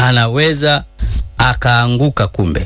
anaweza akaanguka kumbe,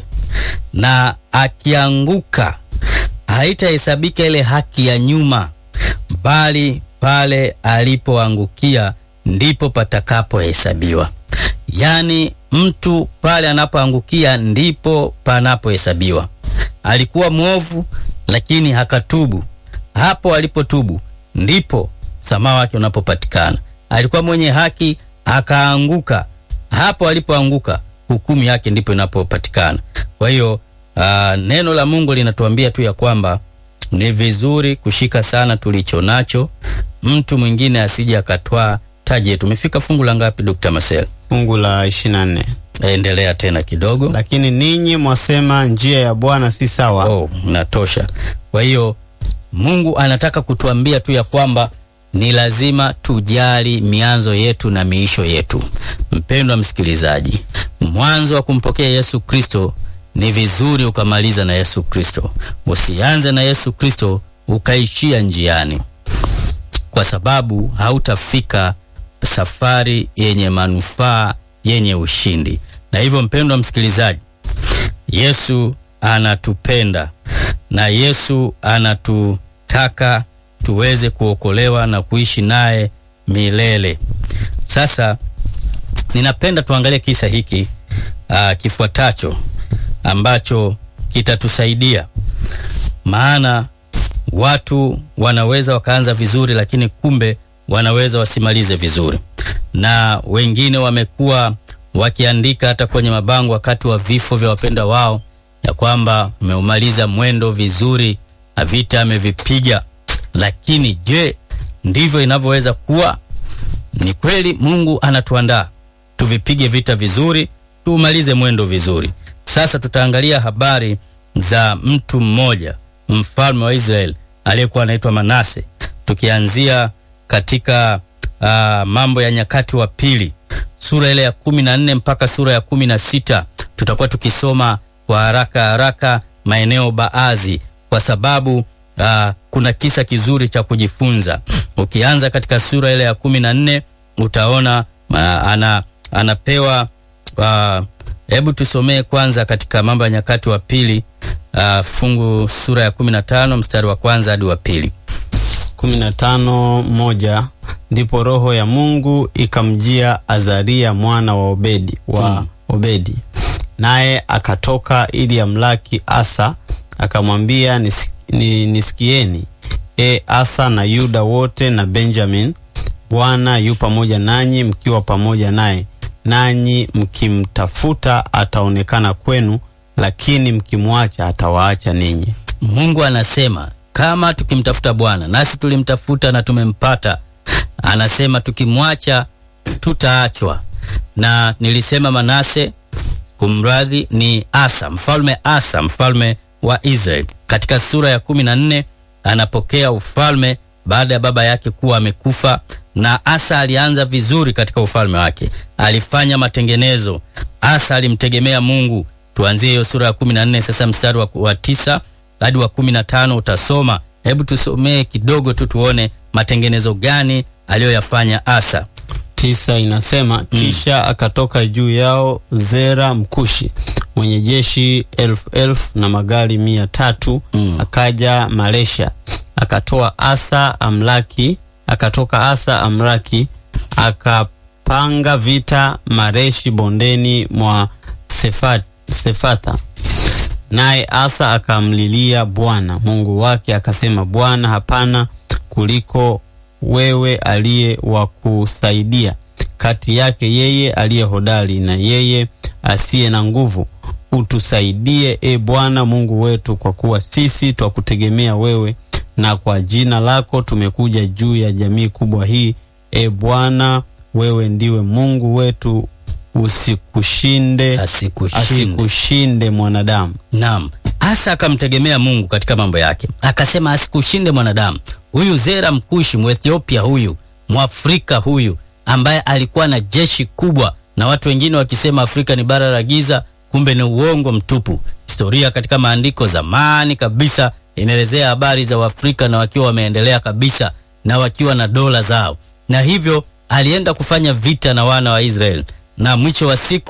na akianguka haitahesabika ile haki ya nyuma, bali pale alipoangukia ndipo patakapohesabiwa. Yaani mtu pale anapoangukia ndipo panapohesabiwa. Alikuwa mwovu lakini hakatubu, hapo alipotubu ndipo msamaha wake unapopatikana. Alikuwa mwenye haki akaanguka, hapo alipoanguka hukumu yake ndipo inapopatikana. Kwa hiyo aa, neno la Mungu linatuambia tu ya kwamba ni vizuri kushika sana tulicho nacho, mtu mwingine asije akatwaa taji yetu. Tumefika fungu la ngapi, Dr. Marcel? Fungu la 24. Endelea tena kidogo. Lakini ninyi mwasema njia ya Bwana si sawa. Oh, natosha. Kwa hiyo Mungu anataka kutuambia tu ya kwamba ni lazima tujali mianzo yetu na miisho yetu. Mpendwa msikilizaji, mwanzo wa kumpokea Yesu Kristo ni vizuri ukamaliza na Yesu Kristo. Usianze na Yesu Kristo ukaishia njiani, kwa sababu hautafika safari yenye manufaa, yenye ushindi. Na hivyo mpendwa msikilizaji, Yesu anatupenda na Yesu anatutaka tuweze kuokolewa na kuishi naye milele. Sasa ninapenda tuangalie kisa hiki aa, kifuatacho ambacho kitatusaidia, maana watu wanaweza wakaanza vizuri, lakini kumbe wanaweza wasimalize vizuri, na wengine wamekuwa wakiandika hata kwenye mabango wakati wa vifo vya wapenda wao ya kwamba ameumaliza mwendo vizuri na vita amevipiga. Lakini je, ndivyo inavyoweza kuwa? Ni kweli Mungu anatuandaa tuvipige vita vizuri, tuumalize mwendo vizuri. Sasa tutaangalia habari za mtu mmoja, mfalme wa Israeli aliyekuwa anaitwa Manase, tukianzia katika uh, Mambo ya Nyakati wa Pili sura ile ya kumi na nne mpaka sura ya kumi na sita tutakuwa tukisoma kwa haraka haraka maeneo baadhi, kwa sababu uh, kuna kisa kizuri cha kujifunza. Ukianza katika sura ile ya kumi na nne utaona uh, ana, anapewa hebu uh, tusomee kwanza katika Mambo ya Nyakati wa Pili uh, fungu sura ya kumi na tano mstari wa kwanza hadi wa pili. kumi na tano moja ndipo roho ya Mungu ikamjia Azaria mwana wa Obedi wa Mm. Obedi, naye akatoka ili amlaki Asa, akamwambia "Nisi- ni- nisikieni e Asa na Yuda wote na Benjamin, Bwana yu pamoja nanyi mkiwa pamoja naye, nanyi mkimtafuta ataonekana kwenu, lakini mkimwacha atawaacha ninyi. Mungu anasema kama tukimtafuta Bwana, nasi tulimtafuta na tumempata. Anasema tukimwacha tutaachwa. Na nilisema Manase, kumradhi, ni Asa, mfalme Asa, mfalme wa Israeli. Katika sura ya kumi na nne anapokea ufalme baada ya baba yake kuwa amekufa, na Asa alianza vizuri katika ufalme wake, alifanya matengenezo. Asa alimtegemea Mungu. Tuanzie hiyo sura ya kumi na nne sasa, mstari wa, wa tisa hadi wa kumi na tano utasoma. Hebu tusomee kidogo tu tuone matengenezo gani aliyoyafanya Asa. tisa inasema kisha akatoka juu yao Zera Mkushi mwenye jeshi elfu elfu na magari mia tatu Mm. akaja Malesha akatoa Asa amlaki akatoka Asa amlaki akapanga vita Mareshi bondeni mwa Sefa, Sefatha naye Asa akamlilia Bwana Mungu wake akasema, Bwana, hapana kuliko wewe aliye wa kusaidia kati yake yeye aliye hodari na yeye asiye na nguvu. Utusaidie e Bwana Mungu wetu, kwa kuwa sisi twakutegemea wewe, na kwa jina lako tumekuja juu ya jamii kubwa hii. E Bwana, wewe ndiwe Mungu wetu, usikushinde Asikushinde. asikushinde mwanadamu. Naam, Asa akamtegemea Mungu katika mambo yake, akasema asikushinde mwanadamu. Huyu Zera Mkushi Mwethiopia, huyu Mwafrika huyu ambaye alikuwa na jeshi kubwa, na watu wengine wakisema Afrika ni bara la giza, kumbe ni uongo mtupu. Historia katika maandiko zamani kabisa inaelezea habari za Waafrika na wakiwa wameendelea kabisa na wakiwa na dola zao, na hivyo alienda kufanya vita na wana wa Israeli, na mwisho wa siku